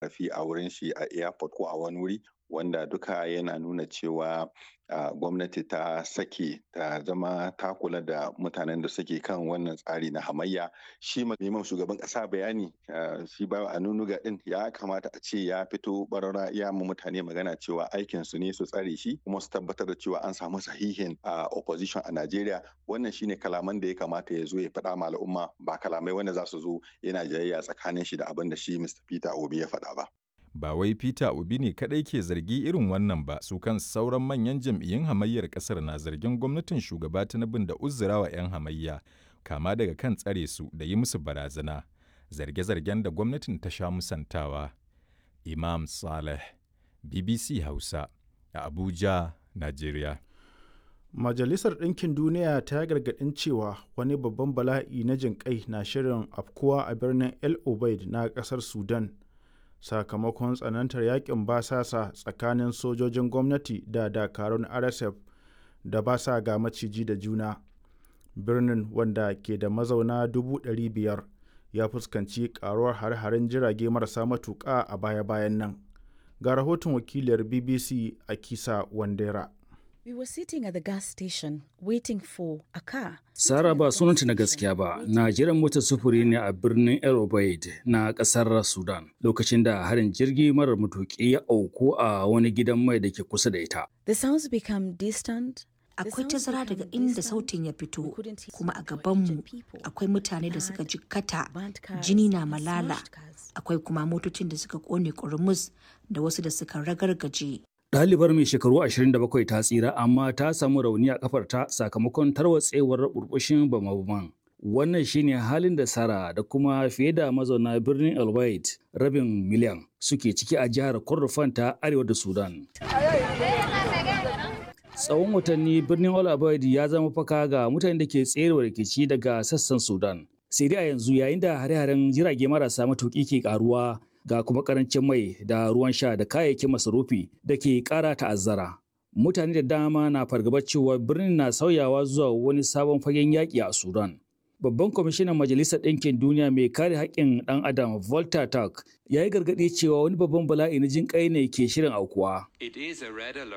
korafi a wurin shi a airport ko a wani wuri wanda duka yana nuna cewa uh, gwamnati ta sake ta zama ta kula da mutanen da suke kan wannan tsari na hamayya shi neman shugaban kasa bayani uh, shi ba a nunuga din ya kamata a ce ya fito barara ya mu mutane magana cewa aikin su ne su tsare shi kuma su tabbatar da cewa an samu sahihin uh, opposition a Najeriya wannan shine kalaman da ya kamata ya zo ya faɗa ma al'umma ba kalamai wanda za su zo yana jayayya tsakanin shi da abin da shi Mr. Peter Obi ya faɗa ba. ba wai Peter Obi ne kadai ke zargi irin wannan ba su kan sauran manyan jam'iyyun hamayyar kasar na zargin gwamnatin shugaba Tinubu da uzurawa 'yan hamayya kama daga kan tsare su da yi musu barazana zarge-zargen da gwamnatin ta sha musantawa Imam Saleh BBC Hausa a Abuja Najeriya Majalisar Ɗinkin Duniya ta gargaɗin cewa wani babban bala'i na jinƙai na shirin afkuwa a birnin El Obeid na ƙasar Sudan. sakamakon tsanantar yakin basasa tsakanin sojojin gwamnati da dakarun rsf da ba sa ga maciji da juna birnin wanda ke da mazauna 500,000 ya fuskanci karuwar hare-haren jirage marasa matuƙa a baya-bayan nan ga rahoton wakiliyar bbc a kisa wandera We were sitting at the gas station waiting for a car. Sara ba sunanta na gaskiya ba, na jiran motar sufuri ne a birnin El Obeid na kasar Sudan lokacin da harin jirgi marar matuƙi ya auku a wani gidan mai da ke kusa da ita. The sounds become distant. Akwai tazara daga inda sautin ya fito, kuma a gabanmu akwai mutane da suka jikkata, jini na malala, akwai kuma motocin da suka kone kurmus da wasu da suka ragargaje. Ɗalibar mai shekaru 27 ta tsira amma ta samu rauni a kafarta sakamakon tarwatsewar burbushin bama-baman. Wannan shine halin da Sara da kuma fiye da mazauna birnin El rabin miliyan suke ciki a jihar Kordofan ta arewa da Sudan. Tsawon watanni birnin El ya zama faka ga mutanen da ke tserewa rikici daga sassan Sudan. Sai dai a yanzu yayin da hare-haren jirage marasa matuƙi ke ƙaruwa ga kuma karancin mai da ruwan sha da kayayyakin masarufi da ke kara ta'azzara. Mutane da dama na fargabar cewa birnin na sauyawa zuwa wani sabon fagen yaƙi a Sudan. Babban kwamishinan Majalisar Ɗinkin Duniya mai kare haƙƙin ɗan Adam Volta Turk ya yi gargaɗi cewa wani babban bala'i na jin ƙai ne ke shirin aukuwa.